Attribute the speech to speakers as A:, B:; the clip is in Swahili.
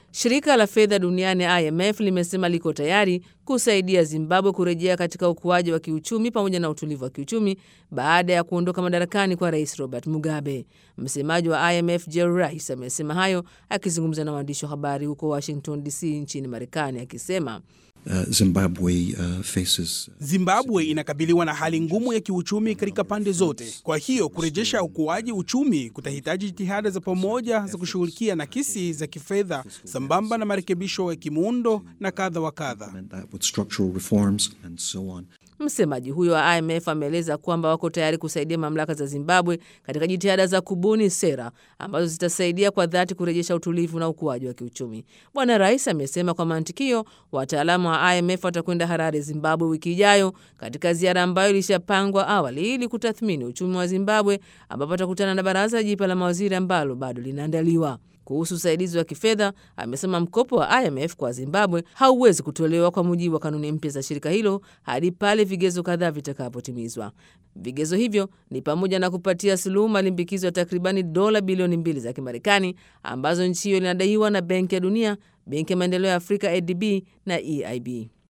A: Shirika la fedha duniani IMF limesema liko tayari kusaidia Zimbabwe kurejea katika ukuaji wa kiuchumi pamoja na utulivu wa kiuchumi baada ya kuondoka madarakani kwa Rais Robert Mugabe. Msemaji wa IMF Jerry Rice amesema hayo akizungumza na waandishi wa habari huko Washington DC nchini Marekani akisema
B: Uh, Zimbabwe, uh, faces...
C: Zimbabwe inakabiliwa na hali ngumu ya kiuchumi katika pande zote. Kwa hiyo kurejesha ukuaji uchumi kutahitaji jitihada za pamoja za kushughulikia nakisi za kifedha sambamba na marekebisho ya kimuundo na kadha wa kadha.
A: Msemaji huyo wa IMF ameeleza kwamba wako tayari kusaidia mamlaka za Zimbabwe katika jitihada za kubuni sera ambazo zitasaidia kwa dhati kurejesha utulivu na ukuaji wa kiuchumi. Bwana Rais amesema kwa mantikio, wataalamu wa IMF watakwenda Harare, Zimbabwe, wiki ijayo katika ziara ambayo ilishapangwa awali ili kutathmini uchumi wa Zimbabwe, ambapo atakutana na baraza jipya la mawaziri ambalo bado linaandaliwa. Kuhusu usaidizi wa kifedha amesema mkopo wa IMF kwa Zimbabwe hauwezi kutolewa kwa mujibu wa kanuni mpya za shirika hilo hadi pale vigezo kadhaa vitakapotimizwa. Vigezo hivyo ni pamoja na kupatia suluhu malimbikizo ya takribani dola bilioni mbili za Kimarekani ambazo nchi hiyo inadaiwa na Benki ya Dunia, Benki ya Maendeleo ya Afrika ADB na EIB.